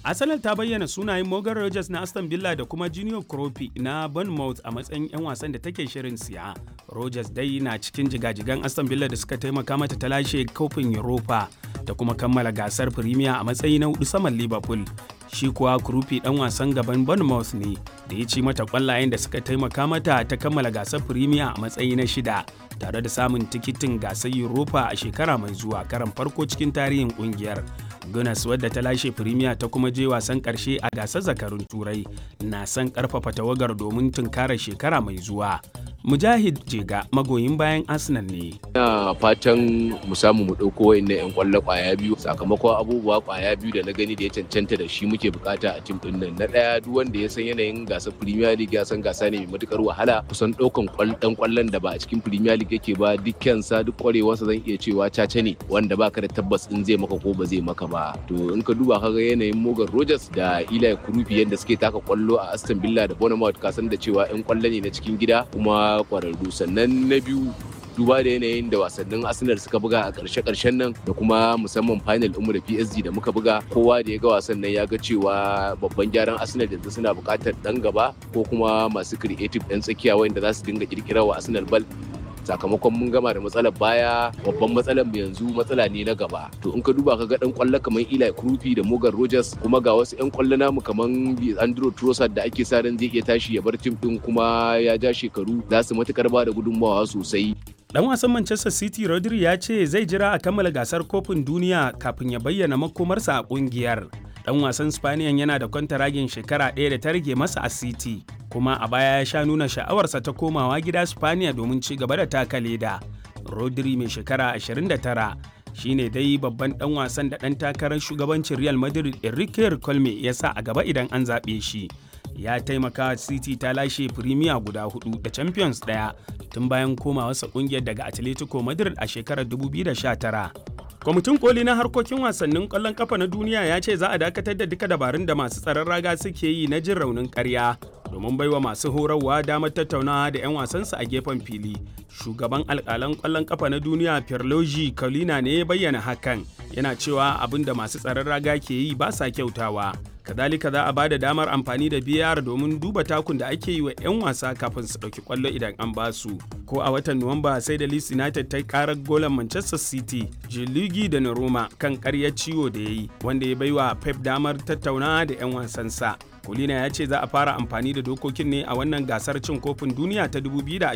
Arsenal ta bayyana sunayen Morgan Rogers na Aston Villa da kuma Junior Kropi na Bournemouth a matsayin 'yan wasan da take shirin siya. Rogers dai na cikin jigajigan Aston Villa da suka taimaka mata ta lashe kofin Europa da kuma kammala gasar Premier a matsayi na hudu saman Liverpool. Shi kuwa Kropi dan wasan gaban Bournemouth ne da ya ci mata kwallayen da suka taimaka mata ta kammala gasar Premier a matsayi na shida tare da samun tikitin gasar Europa a shekara mai zuwa karan farko cikin tarihin kungiyar. Gunas wadda ta lashe Premier ta kuma je wasan karshe a gasar zakarun Turai na son karfafa tawagar domin tunkarar shekara mai zuwa. Mujahid Jega magoyin bayan Arsenal ne. Ina fatan mu samu mu ɗauko wa'annan 'yan ƙwallo ƙwaya biyu sakamakon abubuwa ƙwaya biyu da na gani da ya cancanta da shi muke bukata a tim ɗin nan. Na ɗaya duk wanda ya san yanayin gasar Premier League ya san gasa ne mai matukar wahala kusan ɗaukan ɗan ƙwallon da ba a cikin Premier League yake ba dukkansa duk ƙwarewarsa zan iya cewa caca ne wanda baka da tabbas in zai maka ko ba zai maka ba. To in ka duba kaga yanayin Morgan Rogers da Eli Kurupi yadda suke taka ƙwallo a Aston Villa da Bournemouth ka san da cewa 'yan ƙwallo ne na cikin gida kuma kwararru sannan na biyu duba da yanayin da wasannin arsenal suka buga a ƙarshe-ƙarshen nan da kuma musamman final umu da psg da muka buga kowa da ya ga wasan nan ya ga cewa babban gyaran arsenal yanzu suna buƙatar ɗan gaba ko kuma masu creative ɗan tsakiya wanda za su dinga ƙirƙirar wa arsenal bal sakamakon mun gama da matsalar baya babban matsalar mu yanzu matsala ne na gaba to in ka duba ka ga dan kwallo kamar Eli Krupi da Morgan Rogers kuma ga wasu yan kwallo namu kamar Andrew Trossard da ake sa ran zai iya tashi ya bar tim din kuma ya ja shekaru za su matukar ba da gudunmawa sosai Dan wasan Manchester City Rodri ya ce zai jira a kammala gasar kofin duniya kafin ya bayyana makomarsa a kungiyar. Dan wasan Spaniyan yana da kwantaragin shekara ɗaya da ta rage masa a City, kuma a baya ya sha nuna sha'awarsa ta komawa gida Spaniya domin ci gaba da taka leda. Rodri mai shekara 29 shine dai babban dan wasan da dan takarar shugabancin Real Madrid Enrique Colme ya sa a gaba idan an zaɓe shi. Ya taimaka City ta lashe Premier guda hudu da Champions ɗaya tun bayan komawarsa kungiyar daga Atletico Madrid a shekarar 2019. Kwamitin koli na harkokin wasannin ƙwallon kafa na duniya ya ce za a dakatar da duka dabarun da masu tsaron raga suke yi na jin raunin ƙarya domin baiwa masu horarwa damar tattaunawa da 'yan wasansu a gefen fili. Shugaban alƙalan ƙwallon kafa na duniya Pierluigi Colina ne ya bayyana hakan yana cewa abin da masu tsaron raga ke yi ba sa kyautawa. Kadalika za a ba da damar amfani da biyar domin duba takun da ake yi wa 'yan wasa kafin su ɗauki ƙwallo idan an ba su. Ko a watan Nuwamba sai da Leeds United ta karar golan Manchester City, Jiligi da Roma kan ƙaryar ciwo da ya yi, wanda ya baiwa Pep damar tattaunawa da 'yan wasansa. Kulina ya ce za a fara amfani da dokokin ne a wannan gasar cin kofin duniya ta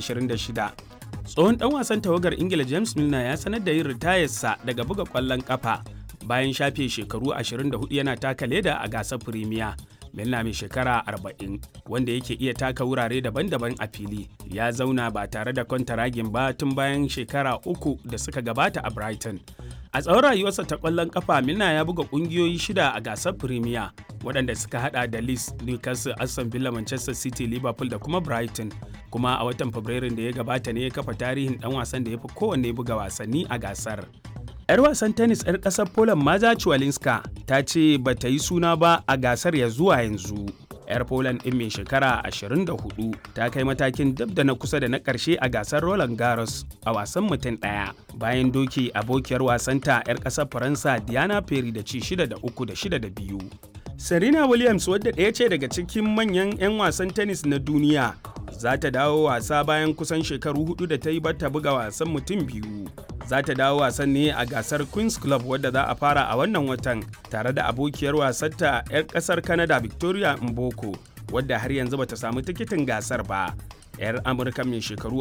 2026. Tsohon ɗan wasan tawagar Ingila James Milner ya sanar da yin ritayarsa daga buga ƙwallon ƙafa bayan shafe shekaru 24 yana taka leda a gasar Firimiya. Milner mai shekara 40 wanda yake iya taka wurare daban-daban a fili ya zauna ba tare da kwantaragin ba tun bayan shekara uku da suka gabata a Brighton. A tsawon rayuwarsa ta ƙwallon ƙafa Milner ya buga ƙungiyoyi shida a gasar Firimiya waɗanda suka hada da Leeds, Newcastle, Aston Villa, Manchester City, Liverpool da kuma Brighton. Kuma a watan Fabrairun da ya gabata ne ya kafa tarihin ɗan wasan da ya fi kowanne buga wasanni a gasar. 'Yar wasan tennis 'yar ƙasar Poland Maza Ciwalinska ta ce ba ta yi suna ba a gasar ya zuwa yanzu. 'Yar Poland ɗin mai shekara 24 ta kai matakin dab da na kusa da na ƙarshe a gasar Roland Garros a wasan mutum ɗaya bayan doki abokiyar wasanta 'yar ƙasar Faransa Diana Perry da ci 6 da 3 da 6 da 2. Serena Williams wadda ɗaya ce daga cikin manyan 'yan wasan tennis na duniya za ta dawo wasa bayan kusan shekaru hudu da ta yi bata buga wasan mutum biyu. Za ta dawo wasan ne a gasar Queen's Club wadda za a fara a wannan watan tare da abokiyar wasarta 'yar kasar Canada Victoria Mboko wadda har yanzu bata samu tikitin gasar ba. 'yar Amurka mai shekaru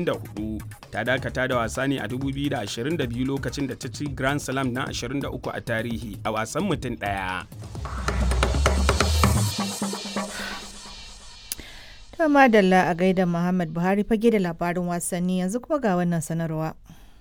44 ta dakata da wasa ne a 2022 lokacin da ta ci Grand Slam na 23 a tarihi a wasan mutum ɗaya. To madalla a gaida Muhammad Buhari fage da labarin wasanni yanzu kuma ga wannan sanarwa.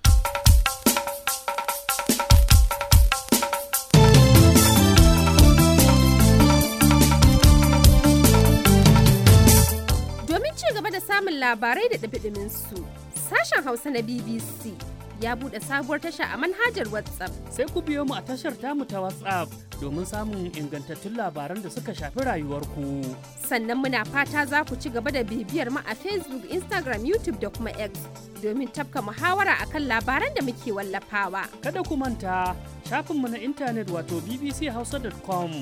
Domin ci gaba da samun labarai da ɗabiɗimin su, sashen Hausa na BBC ya buɗe sabuwar tasha a manhajar WhatsApp. Sai ku biyo mu a tashar tamu ta WhatsApp domin samun ingantattun labaran da suka shafi rayuwarku. Sannan muna fata za ku ci gaba da bibiyar mu a Facebook, Instagram, YouTube da kuma X domin tafka muhawara akan labaran da muke wallafawa. Kada ku manta shafinmu na intanet wato bbchausa.com